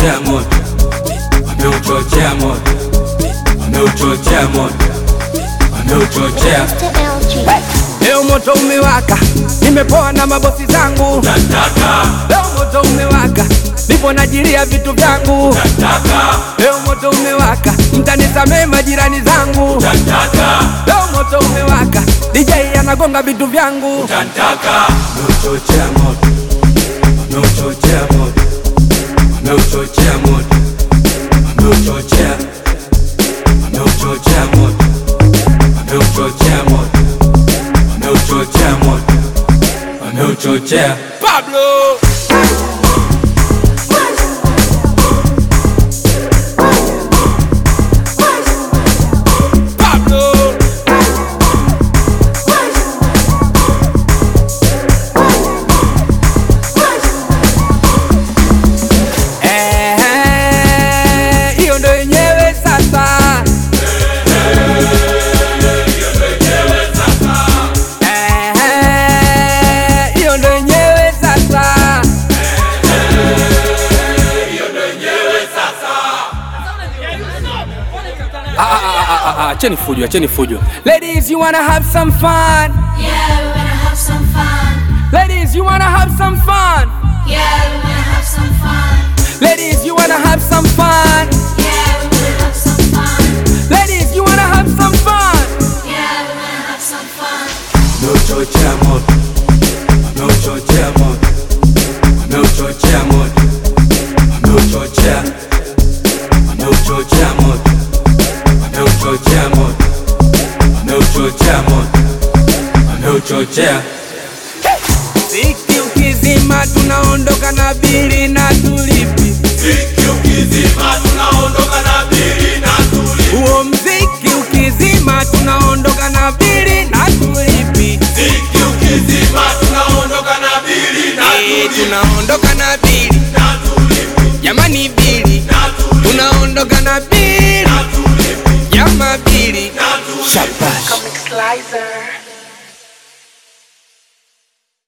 wameuchochea moto, wameuchochea moto, wameuchochea moto, wameuchochea. Leo moto umewaka, nimepoa na mabosi zangu. Leo moto umewaka, nipo najilia vitu vyangu. Leo moto umewaka, mtanisamee majirani zangu. Leo moto umewaka, DJ anagonga vitu vyangu. Wameuchochea moto, wameuchochea moto, wameuchochea moto, wameuchochea, wameuchochea moto, wameuchochea moto, wameuchochea moto, wameuchochea. Pablo Pablo Eh, hiyo ndo yenyewe sasa. Eh, hiyo ndo yenyewe sasa. Ah, ah, ah, ah, ah, Acheni fujo, acheni fujo. Ladies, you wanna have some fun? Yeah, we wanna have some fun. Ladies, you wanna have some fun? Yeah, we wanna have some fun. Ladies, you wanna have some fun? Yeah, we wanna have some fun. Ladies, you wanna have some fun? Yeah, we wanna have some fun. Wameuchochea moto, wameuchochea moto, wameuchochea moto, wameuchochea, wameuchochea moto, wameuchochea moto, wameuchochea moto, wameuchochea. Ziki ukizima tunaondoka na bili na tulipi. Huo mziki ukizima tunaondoka na bili na tulipi. Eh, tunaondoka na bili jamani, bili tunaondoka na bili jama, bili shabash. Comic Slicer.